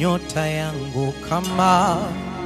nyota yangu kama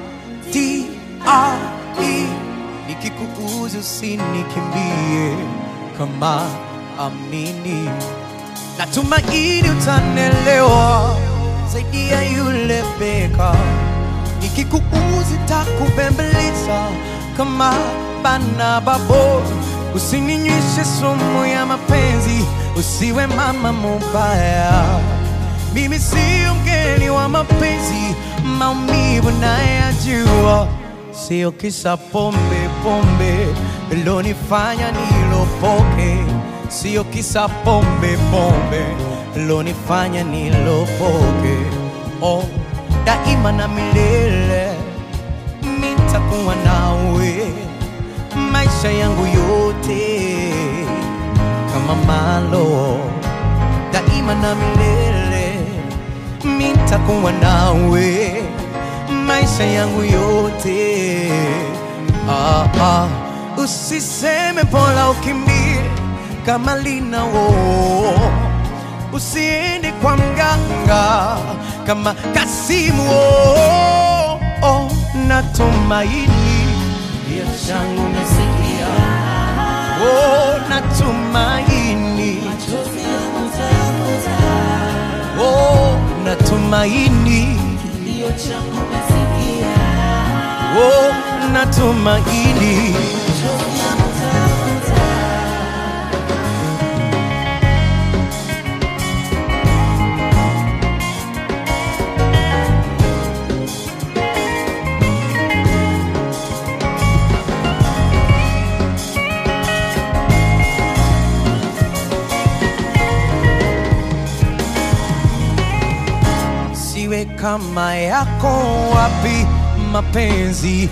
TRE, nikikuuzi usinikimbie kama amini, natumaini utanelewa zaidi ya yule beka, nikikuuzi takubembeleza kama bana babo, usininywishe sumu ya mapenzi, usiwe mama mubaya. Mimi sio mgeni wa mapenzi, maumivu nayajua, sio kisa pombe pombe lonifanya nilopoke, sio kisa pombe pombe lonifanya nilopoke. Oh, daima na milele mitakuwa nawe maisha yangu yote kama malo daima na milele mitakuwa nawe maisha yangu yote ah, ah. usiseme pola ukimbie kama linawo usiende kwa mganga kama Kasimu oh, oh, natumaini Kilio changu umesikia, oh, natumaini machozi yangu utayafuta. oh, natumaini Kilio changu umesikia, oh, natumaini machozi yangu utayafuta. siwe kama yako wapi mapenzi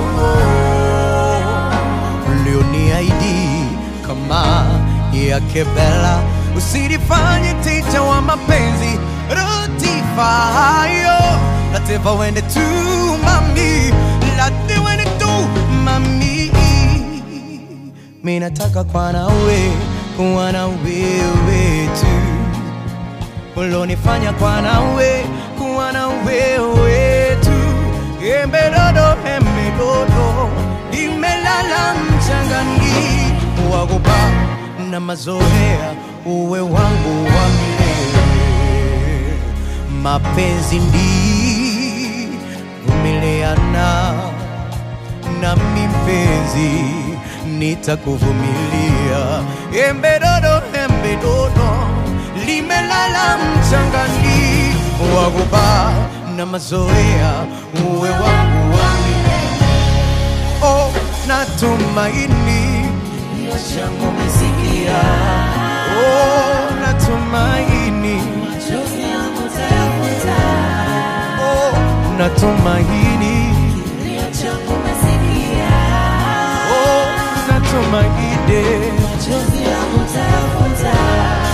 ulioniahidi kama yake Bella, usinifanye teja wa mapenzi rotifayo lateva wende tu mami late wende tu mami mi nataka kwa nawe kuwa na wewe tu ulonifanya kwa nawe kuwa na wewe tu embedodo embedodo imelala mchangani wagopa na mazoea uwe wangu wa milele mapenzi ndi vumiliana nami mpenzi nitakuvumilia embedodo embedodo limelala mchangani wagoba na mazoea uwe wangu wa milele oh, natumaini Kilio changu umesikia, oh, natumaini machozi yangu utayafuta. oh, natumaini Kilio changu umesikia, oh, natumaini machozi yangu utayafuta.